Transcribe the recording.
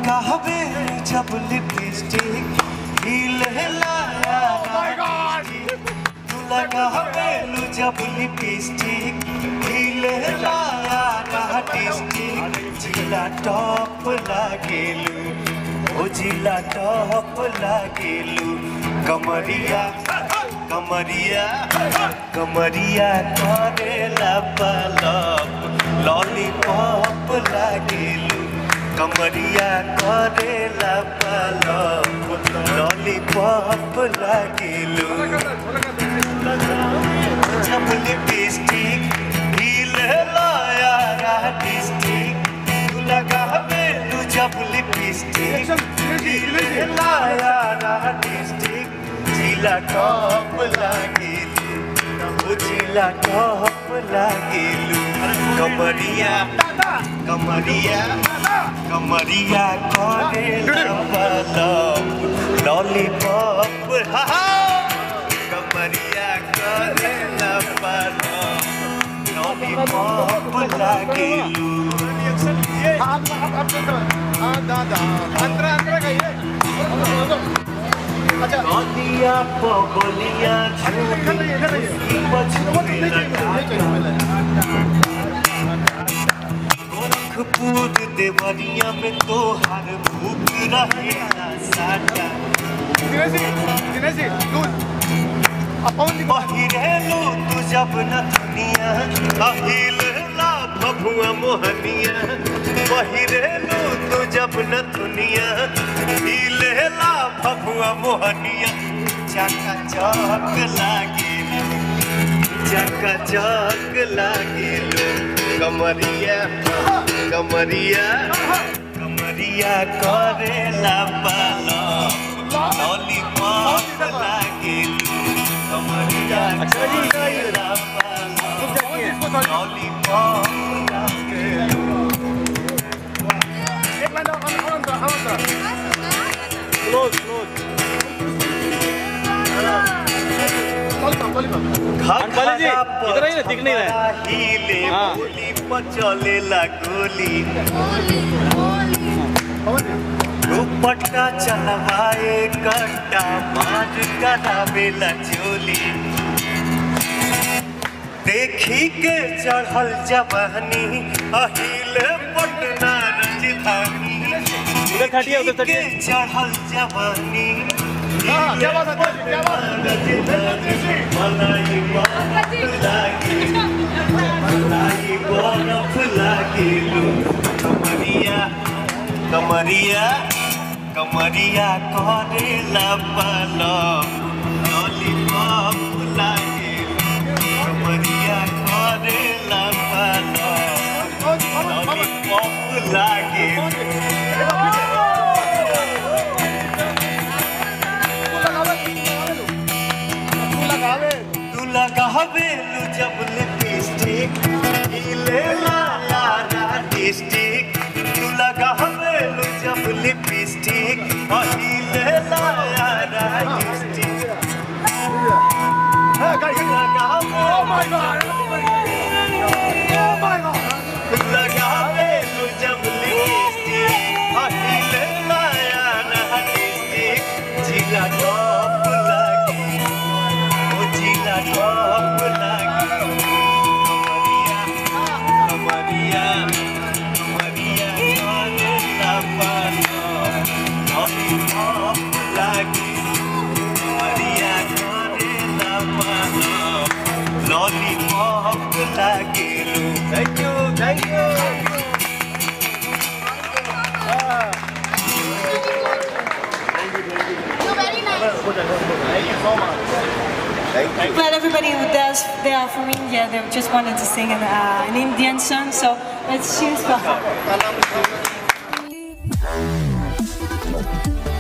लगावे जब लिपस्टिक हिले लाया तू लगावे जब लिपस्टिक हिले लाया डिस्टिक जिला टॉप लागेलू ओ जिला टॉप लागेलू कमरिया कमरिया कमरिया करेला पलप लॉलीपॉप लागेलू कमरिया करेला पलप लॉलीपॉप लागेलू जब लिपस्टिक हिले लाया डिस्टिक तू लगावे तू जब लिपस्टिक हिले लाया डिस्टिक जिला टॉप लागेलू ओ जिला टॉप लागेलू कमरिया कमरिया कमरिया करेला पलप लॉलीपॉप हा हा कमरिया करेला पलप लॉलीपॉप लागेलू नदिया पगलिया गोरखपुर देवरिया में तोहार भूख रहे ना साटा पहिरेलू तू जब न दुनिया अहिल ला भभुआ मोहनिया पहिरेलू तू जब न दुनिया हिल ला भभुआ मोहनिया चका चक लागे चका चक लागे कमरिया कमरिया कमरिया करेला पालो लॉलीपॉप लागे कमरिया करेला पालो लॉलीपॉप लागे अंकल जी, इधर आइए, दिख नहीं रहा है। हिले हाँ। गोली पर चलेला गोली दुपट्टा चलवाए कट्टा मार करावेला चोली देखी के चढ़ल जवानी अहिल पटना राजधानी उधर खटिए, उधर देखी के खटिए। चढ़ल जवानी हाँ, क्या बात है, क्या बात है? मलाई बरफ लागे मलाई बरफ लागेलू कमरिया कमरिया कमरिया करेला पलप लॉलीपॉप लागेलू कमरिया करेला पलप लॉलीपॉप लागेलू तू लगावे लू जब लिपस्टिक हिले लाला डिस्टिक तू लगावे लू जब लिपस्टिक हिले लाला डिस्टिक लगावे लू जब लिपस्टिक हिले लाला डिस्टिक जिला टॉप लागे ओ जिला टॉप लागे कमरिया कमरिया करेला पालो लॉलीपॉप लागे कमरिया करेला पालो लॉलीपॉप लागे thank you thank you Well, everybody who does, they are from India. They just wanted to sing an, uh, an Indian song, so let's choose for her.